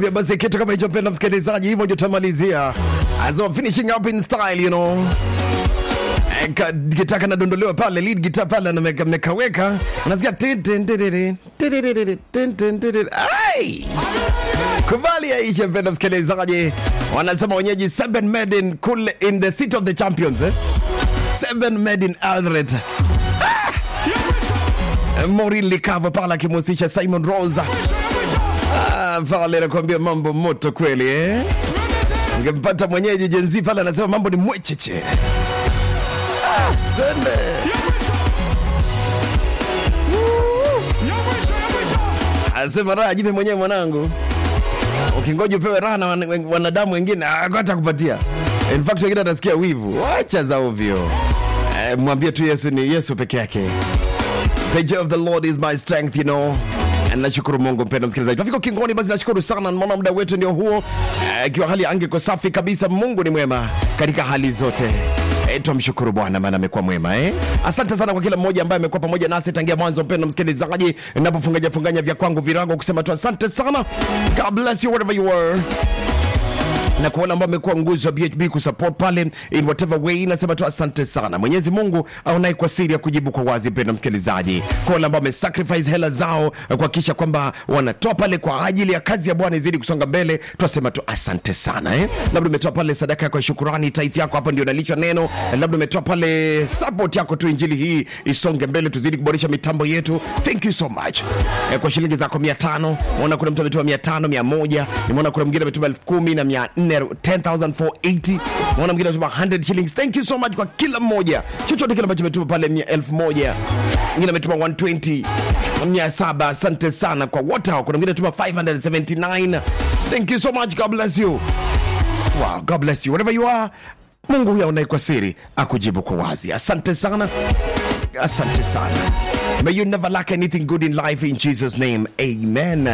nakwambia basi kitu kama hicho mpenda msikilizaji hivyo ndio tutamalizia as I'm finishing up in style you know Eh, ka- gitaa kanadondolewa pale lead gitaa pale ameka- amekaweka unasikia tin, tin, tin, tin, tin, tin, tin, tin, tin, tin, tin. Ai! kubali yaishe mpenda msikilizaji wanasema wenyeji seven made in kule in the city of the champions eh? seven made in Eldoret Maureen Likavo pale akimhusisha Simon Rosa ah, pale nakuambia mambo moto kweli eh? Ungempata mwenyeji jenzi pale anasema mambo ni mwecheche ah, twende anasema raha jipe mwenyewe mwanangu ukingoja upewe raha na wan- wanadamu wengine hata kupatia in fact wengine atasikia wivu wacha za ovyo eh, mwambie tu yesu ni yesu peke yake the joy of the lord is my strength you know And nashukuru mungu mpenda msikilizaji tunafika ukingoni basi nashukuru sana naona muda wetu ndio huo Eh, ikiwa hali ya anga iko safi kabisa mungu ni mwema katika hali zote Eh, twamshukuru bwana maana amekuwa mwema eh? asante sana kwa kila mmoja ambaye amekuwa pamoja nasi tangia mwanzo mpenda msikilizaji napofunganya funganya vya kwangu virago kusema tu asante sana god bless you wherever you are na kwa wale ambao amekuwa nguzo ya bhb kusupport pale in whatever way nasema tu asante sana mwenyezi mungu aonaye kwa siri ya kujibu kwa wazi mpenda msikilizaji kwa wale ambao wamesacrifice hela zao eh, kuhakikisha kwamba wanatoa pale kwa ajili ya kazi ya bwana izidi kusonga mbele twasema tu asante sana eh? labda umetoa pale sadaka yako ya shukurani taithi yako hapa ndio nalishwa neno eh, labda umetoa pale support yako tu injili hii isonge mbele tuzidi kuboresha mitambo yetu thank you so much eh, kwa shilingi zako mia tano naona kuna mtu ametuma mia tano mia moja nimeona kuna mwingine ametuma elfu kumi na mia nne 10480 naona mwingine ametuma 100 shillings thank you so much kwa kila mmoja chochote kile ambacho ametuma pale mia elfu moja mwingine ametuma 120 mia saba asante sana kwa wote hao kuna mwingine ametuma 579 thank you so much god bless you wow, god bless you wherever you are mungu huyo aonaye kwa siri akujibu kwa wazi asante sana asante sana may you never lack anything good in life in jesus name amen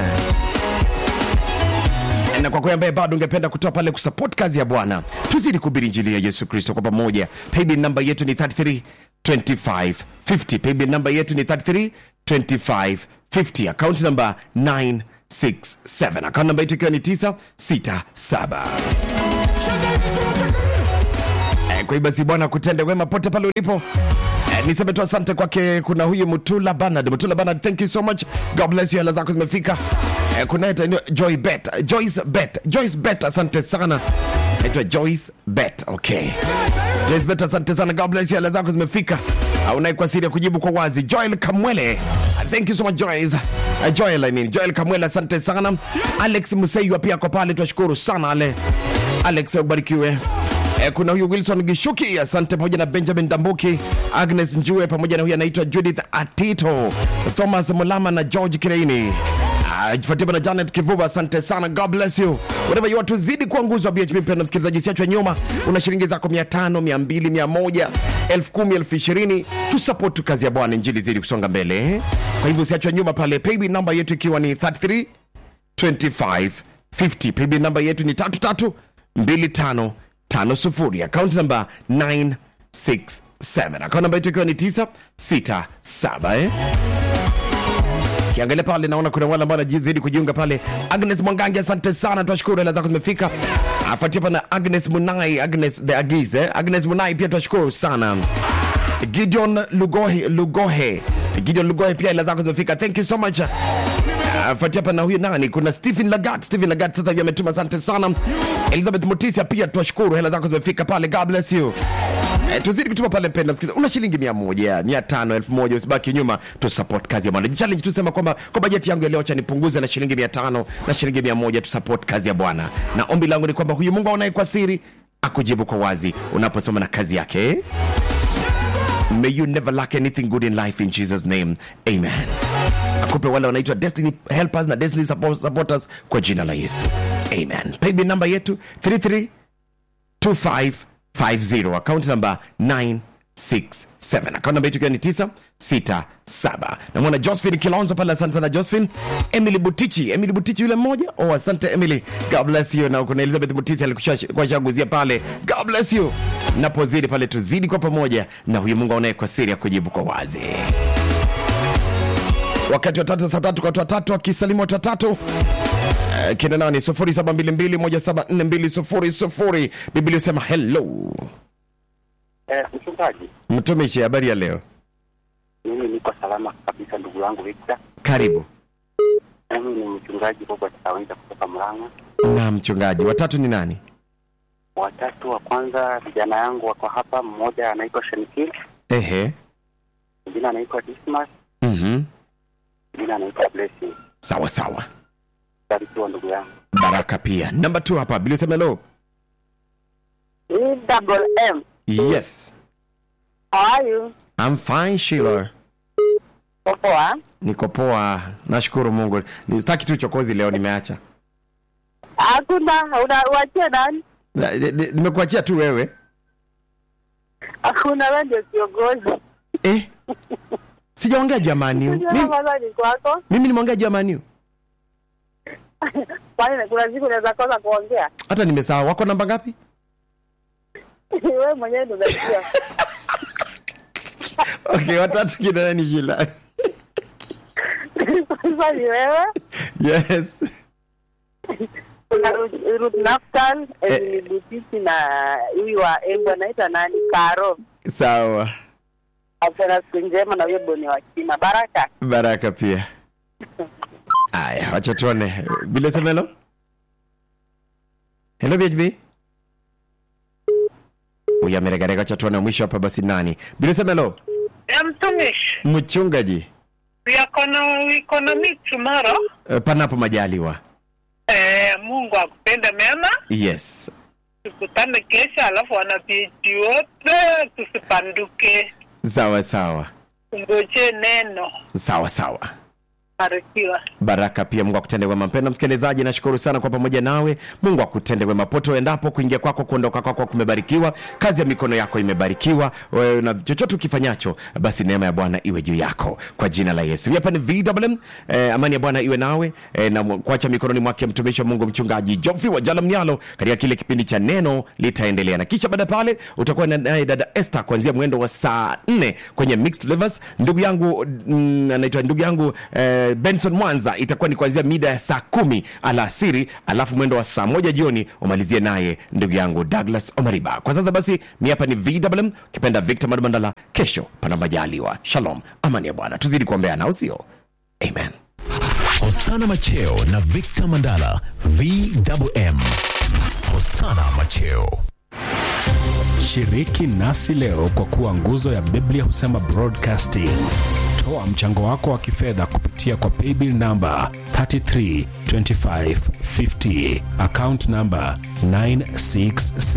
na kwa kweli ambaye bado ungependa kutoa pale kusupport kazi ya bwana tuzidi kuhubiri injili ya yesu kristo kwa pamoja paybill namba yetu ni 33 25 50 paybill namba yetu ni 33 25 50 akaunti namba 967 akaunti namba yetu ikiwa ni 967 Eh, kwa hiyo basi bwana kutende wema pote pale ulipo Eh, niseme tu asante kwake kuna huyu mutula banard mutula banard thank you so much god bless you hela zako zimefika eh, kuna hata ino- joy bet joyce bet joyce bet asante sana naitwa joyce bet okay joyce bet asante sana god bless you hela zako zimefika aunaye kwa siri ya kujibu kwa wazi joel kamwele thank you so much joyce uh, joel I mean. joel kamwele asante sana alex museiwa pia ako pale twashukuru sana ale alex ubarikiwe Eh, kuna huyu wilson gishuki asante pamoja na benjamin dambuki agnes njue pamoja na huyu anaitwa judith atito thomas mulama na george kireini fatiba na janet kivuva asante sana god bless you whatever you are tuzidi kuwa nguzo wa bhp mpenda msikilizaji usiachwe nyuma una shilingi zako 500 200 100 10 20 tusupport tu kazi ya bwana injili zidi kusonga mbele kwa hivyo usiachwe nyuma pale paybill namba yetu ikiwa ni 33 25 50 paybill namba yetu ni 33 25 50 akaunti namba 967 akaunti namba yetu ikiwa ni 967 eh? kiangalia pale naona kuna wale ambao wanajizidi kujiunga pale agnes mwangangi asante sana twashukuru hela zako zimefika afuatia pana agnes munai agnes the agiz eh? agnes munai pia twashukuru sana gideon lugohe lugohe gideon lugohe pia hela zako zimefika thank you so much afuatia hapa na huyu nani kuna stephen lagat stephen lagat sasa hivi ametuma asante sana elizabeth mutisia pia twashukuru hela zako zimefika pale god bless you Eh, tuzidi kutuma pale mpenda msikiza una shilingi mia moja mia tano elfu moja usibaki nyuma tusupport kazi ya bwana challenge tusema kwamba kwa bajeti yangu ya leo cha nipunguze na shilingi mia tano na shilingi mia moja tusupport kazi ya bwana na ombi langu ni kwamba huyu mungu aonaye kwa siri akujibu kwa wazi unaposoma na kazi yake eh? may you never lack anything good in life in jesus name amen akupe wale wanaitwa destiny helpers na destiny support, supporters kwa jina la yesu amen paybill namba yetu 33 2550 akaunti namba 967 akaunti namba yetu ikiwa ni 967 namwona josephine kilonzo pale asante sana josephine emily butichi emily butichi yule mmoja oh asante emily god bless you na kuna elizabeth butichi alikuwa shaguzia pale god bless you napozidi pale tuzidi kwa pamoja na huyu mungu aonaye kwa siri ya kujibu kwa wazi wakati wa tatu saa tatu kwa watu watatu wakisalimu watu watatu Uh, kina nani 0722174200 biblia usema hello Eh, mchungaji, mtumishi habari ya leo mimi niko salama kabisa, ndugu yangu Victor. karibu Mimi ni mchungaji Robert Aweza kutoka Murang'a. na mchungaji watatu ni nani Watatu wa kwanza, vijana yangu wako hapa, mmoja anaitwa Shenikil, ehe mwingine anaitwa Dismas, mhm mwingine anaitwa Blessing. sawa sawa Barikiwa ndugu yangu. baraka pia namba t hapa biblia usema hello E double M. yes How are you? I'm fine Sheila Poa. niko poa nashukuru mungu sitaki tu chokozi leo nimeacha Hakuna, unawachia nani? Na- ni- ni- nimekuachia tu wewe Hakuna, wewe ndio kiongozi. eh sijaongea juu ya maniu Unajua mimi, kwanza ni kwako. mimi nimeongea juu ya maniu Kwani kuna siku unaweza kosa kuongea? hata nimesahau wako namba ngapi Wewe mwenyewe ndio unajua. okay watatu kina nani Sheila Sasa ni wewe, yes kuna Ruth Ruth Naftal, Eh. Emily Butiti na huyu wa Embu anaitwa nani? Karo. sawa Afena siku njema na huyo boni wa China. Baraka. baraka pia aya wacha tuone bila sema hello hello bhb huyu ameregarega wacha tuone mwisho hapa basi nani bila sema hello ya mtumishi mchungaji yako na wiko na meet tomorrow eh, panapo majaliwa eh, mungu akupende mema yes tukutane kesho alafu wanapichi wote tusipanduke sawa sawa tungoje neno sawa sawa barikiwa baraka pia mungu akutende wema mpenda msikilizaji nashukuru sana kwa pamoja nawe mungu akutende wema pote uendapo kuingia kwako kuondoka kwako kumebarikiwa kazi ya mikono yako imebarikiwa wewe na chochote ukifanyacho basi neema ya bwana iwe juu yako kwa jina la yesu Hii hapa ni vwm eh, amani ya bwana iwe nawe eh, na mu- kuacha mikononi mwake mtumishi wa mungu mchungaji jofi wa jala mnyalo katika kile kipindi cha neno litaendelea na kisha baada ya pale utakuwa na- naye dada este kuanzia mwendo wa saa nne kwenye mixed levels ndugu yangu mm, anaitwa ndugu yangu eh, benson mwanza itakuwa ni kuanzia mida ya saa kumi alasiri alafu mwendo wa saa moja jioni umalizie naye ndugu yangu douglas omariba kwa sasa basi mi hapa ni vwm kipenda victor madumandala kesho pana majaliwa shalom amani ya bwana tuzidi kuombeana au sio amen Hosana Macheo na Victor Mandala VMM. Hosana Macheo. Shiriki nasi leo kwa kuwa nguzo ya Biblia husema broadcasting. Toa mchango wako wa kifedha kupitia kwa paybill namba 332550 account namba 967